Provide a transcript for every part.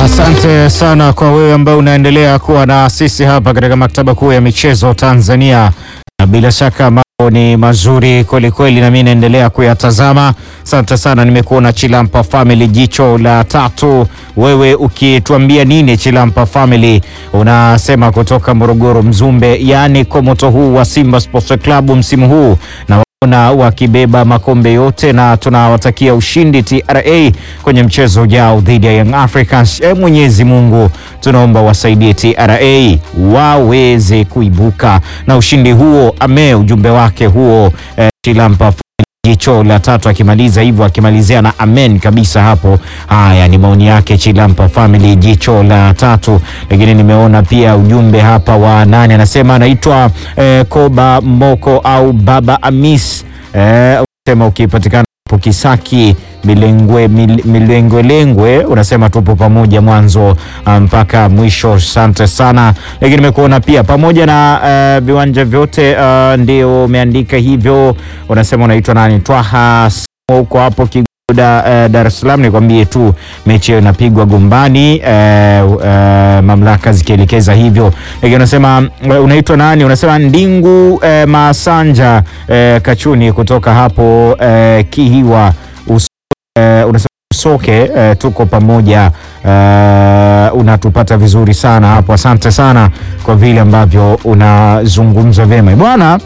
Asante sana kwa wewe ambaye unaendelea kuwa na sisi hapa katika maktaba kuu ya michezo Tanzania, na bila shaka mambo ni mazuri kwelikweli, na mimi naendelea kuyatazama. Asante sana, nimekuona Chilampa Family, jicho la tatu. Wewe ukituambia nini Chilampa Family? Unasema kutoka Morogoro Mzumbe, yaani kwa moto huu wa Simba Sports Club msimu huu na na wakibeba makombe yote na tunawatakia ushindi TRA kwenye mchezo ujao dhidi ya Young Africans. E, Mwenyezi Mungu tunaomba wasaidie TRA waweze kuibuka na ushindi huo. Ame ujumbe wake huo e, Chilampa jicho la tatu akimaliza hivyo, akimalizia na amen kabisa hapo. Haya ni maoni yake Chilampa Family, jicho la tatu. Lakini nimeona pia ujumbe hapa wa nani, anasema anaitwa eh, Koba Moko au Baba Amis eh, unasema ukipatikana hapo Kisaki milengwe mil, milengwelengwe unasema tupo pamoja mwanzo mpaka mwisho. Asante sana. Lakini nimekuona pia pamoja na uh, viwanja vyote uh, ndio umeandika hivyo. Unasema unaitwa nani? Twaha huko hapo Kigoda uh, Dar es Salaam. Nikwambie tu mechi hiyo inapigwa Gombani uh, uh, mamlaka zikielekeza hivyo. Lakini unasema uh, unaitwa nani? Unasema Ndingu uh, Masanja uh, Kachuni kutoka hapo uh, Kihiwa Uh, unasema soke uh, tuko pamoja uh, unatupata vizuri sana hapo. Asante sana kwa vile ambavyo unazungumza vyema bwana.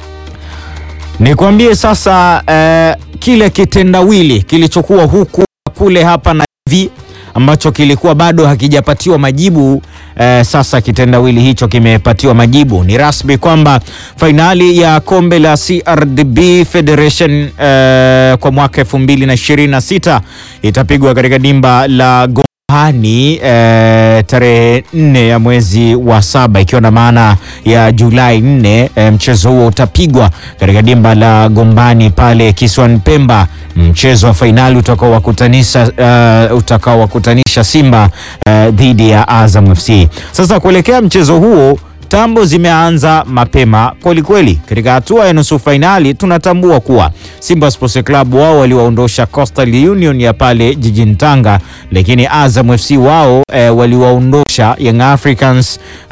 Nikwambie sasa uh, kile kitendawili kilichokuwa huku kule hapa na hivi ambacho kilikuwa bado hakijapatiwa majibu eh, sasa kitendawili hicho kimepatiwa majibu. Ni rasmi kwamba fainali ya kombe la CRDB Federation eh, kwa mwaka 2026 itapigwa katika dimba la Gombani eh, tarehe nne ya mwezi wa saba ikiwa na maana ya Julai nne. Eh, mchezo huo utapigwa katika dimba la Gombani pale kisiwani Pemba, mchezo wa fainali utakaowakutanisha uh, utakaowakutanisha Simba uh, dhidi ya Azam FC. Sasa kuelekea mchezo huo tambo zimeanza mapema kwelikweli. Katika hatua ya nusu fainali, tunatambua kuwa Simba Sports Club wao waliwaondosha Coastal Union ya pale jijini Tanga, lakini Azam FC wao e, waliwaondosha Young Africans e,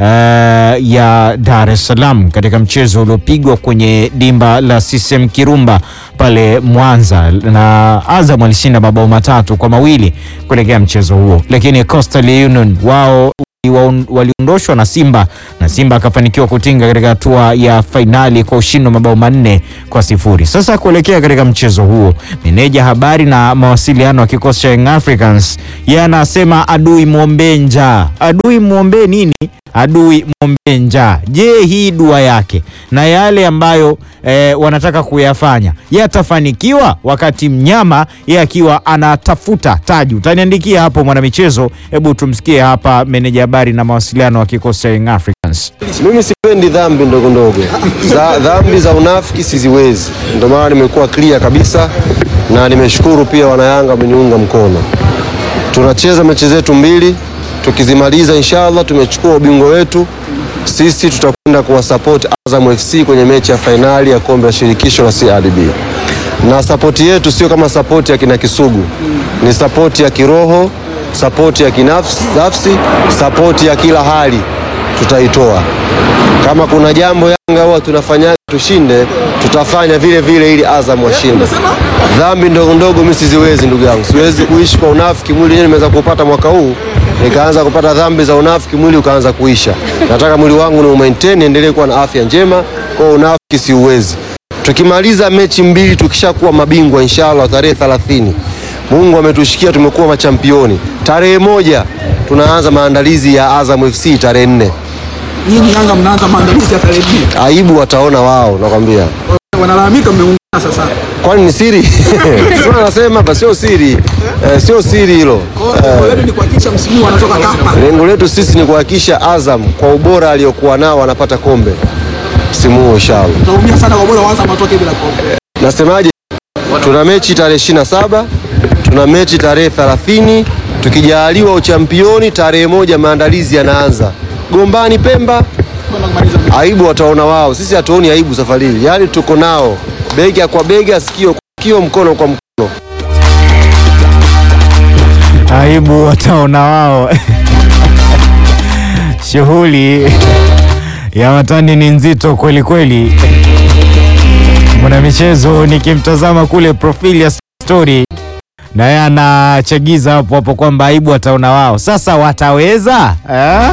ya Dar es Salaam katika mchezo uliopigwa kwenye dimba la CCM Kirumba pale Mwanza, na Azam alishinda mabao matatu kwa mawili kuelekea mchezo huo, lakini Coastal Union wao waliondoshwa na Simba na Simba akafanikiwa kutinga katika hatua ya fainali kwa ushindi wa mabao manne kwa sifuri. Sasa kuelekea katika mchezo huo, meneja habari na mawasiliano wa kikosi cha Young Africans yeye anasema adui mwombee njaa. Adui mwombee nini? Adui mwombee njaa. Je, hii dua yake na yale ambayo e, wanataka kuyafanya yatafanikiwa wakati mnyama yeye akiwa anatafuta taji? Utaniandikia hapo mwanamichezo. Hebu tumsikie hapa meneja habari na mawasiliano wa kikosi cha Young Africans. Mimi sipendi dhambi ndogo ndogo za dhambi za unafiki siziwezi, ndio maana nimekuwa clear kabisa, na nimeshukuru pia wanayanga wameniunga mkono. Tunacheza mechi zetu mbili, tukizimaliza inshallah tumechukua ubingwa wetu. Sisi tutakwenda kuwasupport Azam FC kwenye mechi ya fainali ya kombe la shirikisho la CRDB, na sapoti yetu sio kama sapoti ya kina Kisugu, ni sapoti ya kiroho, sapoti ya kinafsi, sapoti ya kila hali tutaitoa. Kama kuna jambo Yanga huwa tunafanya tushinde, tutafanya vile vile ili Azam washinde. Dhambi ndogo ndogo mimi siziwezi, ndugu yangu, siwezi kuishi kwa unafiki. Mwili wenyewe nimeweza kupata mwaka huu, nikaanza kupata dhambi za unafiki, mwili ukaanza kuisha. Nataka mwili wangu ni umaintain, endelee kuwa na afya njema, kwa unafiki siuwezi. Tukimaliza mechi mbili, tukishakuwa mabingwa inshallah, tarehe 30 Mungu ametushikia, tumekuwa machampioni. Tarehe moja tunaanza maandalizi ya Azam FC tarehe nne. Nyinyi Yanga mnaanza maandalizi ya tarehe nne. Aibu wataona wao, nakwambia. Wanalalamika mmeungana sasa. Kwani ni siri? Sio nasema hapa, sio siri eh, sio siri hilo. Kwa hiyo ni kuhakikisha msimu wanatoka kapa. Lengo letu sisi ni kuhakikisha Azam kwa ubora aliokuwa nao anapata kombe msimu huu inshallah. Tunaumia sana kwa bora waanza matoke bila kombe. Nasemaje? Tuna mechi tarehe 27, tuna mechi tarehe 30, tukijaaliwa uchampioni tarehe moja maandalizi yanaanza. Gombani Pemba, Kwenda kumaliza mechi. aibu wataona wao, sisi hatuoni aibu safari hii, yaani tuko nao bega kwa bega, sikio kwa sikio, mkono kwa mkono. aibu wataona wao. Shughuli ya watani ni nzito kweli kweli. Mwana michezo nikimtazama kule profili ya story, naye anachagiza hapo hapo kwamba aibu wataona wao. Sasa wataweza eh?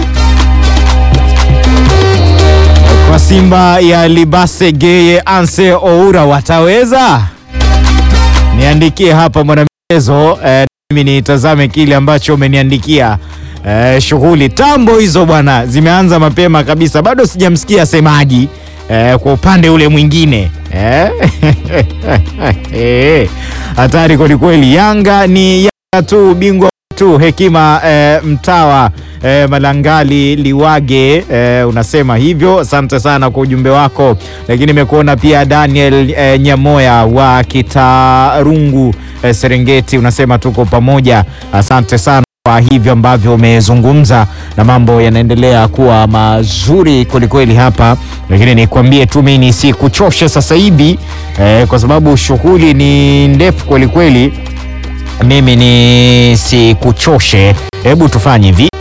Kwa Simba ya Libase Geye Anse Oura wataweza? Niandikie hapa mwanamichezo eh, mimi nitazame kile ambacho umeniandikia. Eh, shughuli tambo hizo bwana zimeanza mapema kabisa, bado sijamsikia semaji eh, kwa upande ule mwingine eh? Eh, hatari kwelikweli. Yanga ni Yanga tu, bingwa tu. Hekima eh, Mtawa eh, Malangali Liwage eh, unasema hivyo. Asante sana kwa ujumbe wako, lakini nimekuona pia Daniel eh, Nyamoya wa Kitarungu eh, Serengeti, unasema tuko pamoja. Asante sana kwa hivyo ambavyo umezungumza na mambo yanaendelea kuwa mazuri kwelikweli hapa, lakini nikwambie tu mimi nisikuchoshe sasa hivi eh, kwa sababu shughuli ni ndefu kwelikweli. Mimi nisikuchoshe, hebu tufanye hivi